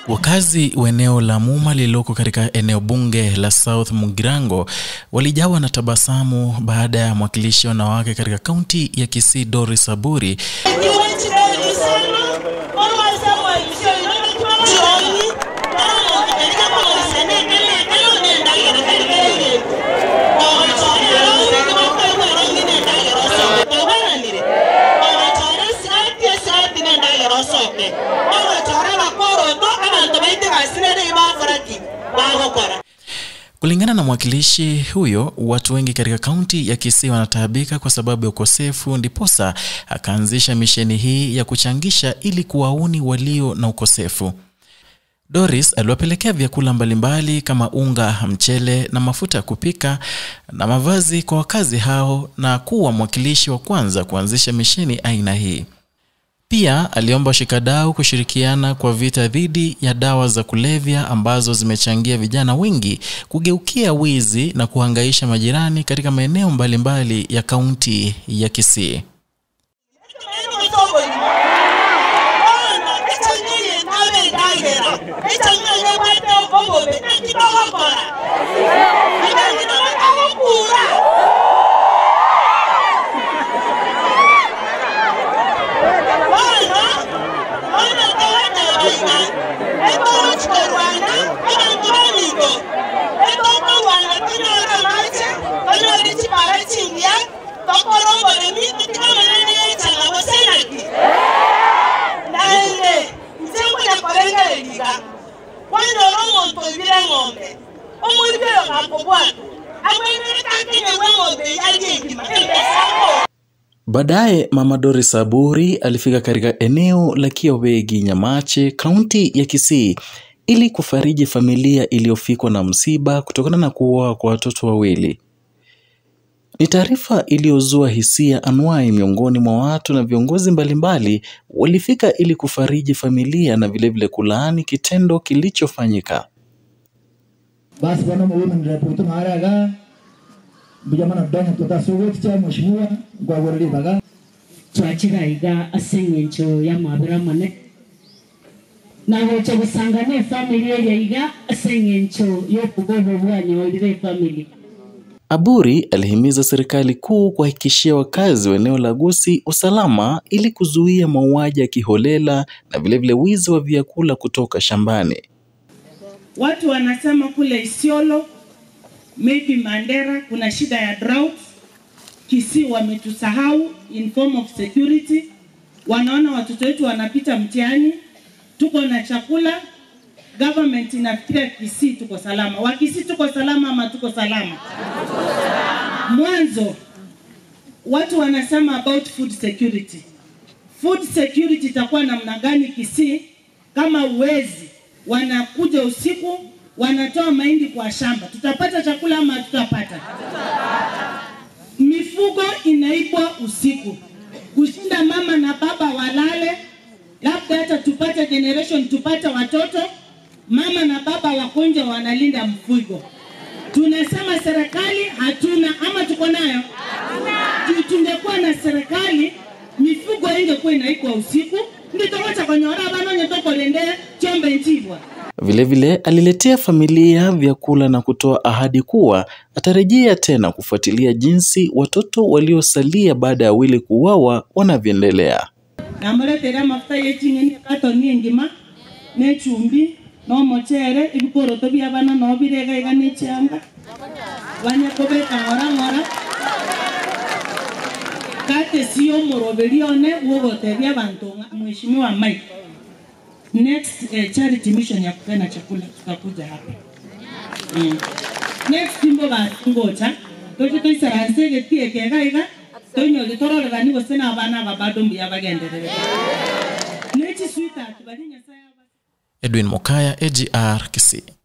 Wakazi wa eneo la Muma lililoko katika eneo bunge la South Mugirango walijawa na tabasamu baada ya mwakilishi wa wanawake katika kaunti ya Kisii Doris Aburi Kulingana na mwakilishi huyo, watu wengi katika kaunti ya Kisii wanataabika kwa sababu ya ukosefu, ndiposa akaanzisha misheni hii ya kuchangisha ili kuwauni walio na ukosefu. Doris aliwapelekea vyakula mbalimbali kama unga, mchele na mafuta ya kupika na mavazi kwa wakazi hao na kuwa mwakilishi wa kwanza kuanzisha misheni aina hii. Pia aliomba washikadau kushirikiana kwa vita dhidi ya dawa za kulevya ambazo zimechangia vijana wengi kugeukia wizi na kuhangaisha majirani katika maeneo mbalimbali ya kaunti ya Kisii. Baadaye Mama Doris Aburi alifika katika eneo la Kiowegi Nyamache, kaunti ya Kisii ili kufariji familia iliyofikwa na msiba kutokana na kuuawa kwa watoto wawili. Ni taarifa iliyozua hisia anuai miongoni mwa watu na viongozi mbalimbali walifika ili kufariji familia na vilevile kulaani kitendo kilichofanyika. basi bwana women rep maraga bujamana dongo tutasugut cha mheshimiwa gwagoreri baga twakiraiga ase eng'encho ya mabera mane nagocha gusangana efamili eria iga ase eng'encho y'obugobo bwanyorire efamili Aburi alihimiza serikali kuu kuhakikishia wakazi wa eneo la Gusii usalama ili kuzuia mauaji ya kiholela na vilevile wizi wa vyakula kutoka shambani. Watu wanasema kule Isiolo, maybe Mandera kuna shida ya drought. Kisii wametusahau in form of security, wanaona watoto wetu wanapita mtihani, tuko na chakula, government inafikiria Kisii tuko salama. Wakisii tuko salama ama tuko salama? Mwanzo watu wanasema about food security. Food security itakuwa namna gani Kisii kama uwezi wanakuja usiku wanatoa mahindi kwa shamba, tutapata chakula ama hatutapata? Mifugo inaibwa usiku, kushinda mama na baba walale, labda hata tupate generation, tupate watoto, mama na baba wakonja wanalinda mfugo. Tunasema serikali hatuna ama tuko nayo? Juu tungekuwa na serikali, mifugo ingekuwa inaikwa usiku, nditogocha konyora banonye tokolende chombe nchibwa Vilevile aliletea familia vyakula na kutoa ahadi kuwa atarejea tena kufuatilia jinsi watoto waliosalia baada ya wili kuuawa wanavyoendelea. namuletera amafuta y'eking'eni ekatoni engima n'echumbi n'omochere ebikoroto bia bana nobirega iga n'echianga banye kobeka ng'ora ng'ora katesi omoroberi one bwogotebia abanto ng'a- mheshimiwa Mike next eh, charity mission ya kupena chakula tutakuja hapa mm. next imbo basingocha toki toisaranse egetie kega iga toinyoge tororerani gose n'abana aba bado mbuya bagenderere nechi sweetheart bari nyasaye aba Edwin Mokaya, AGR Kisii.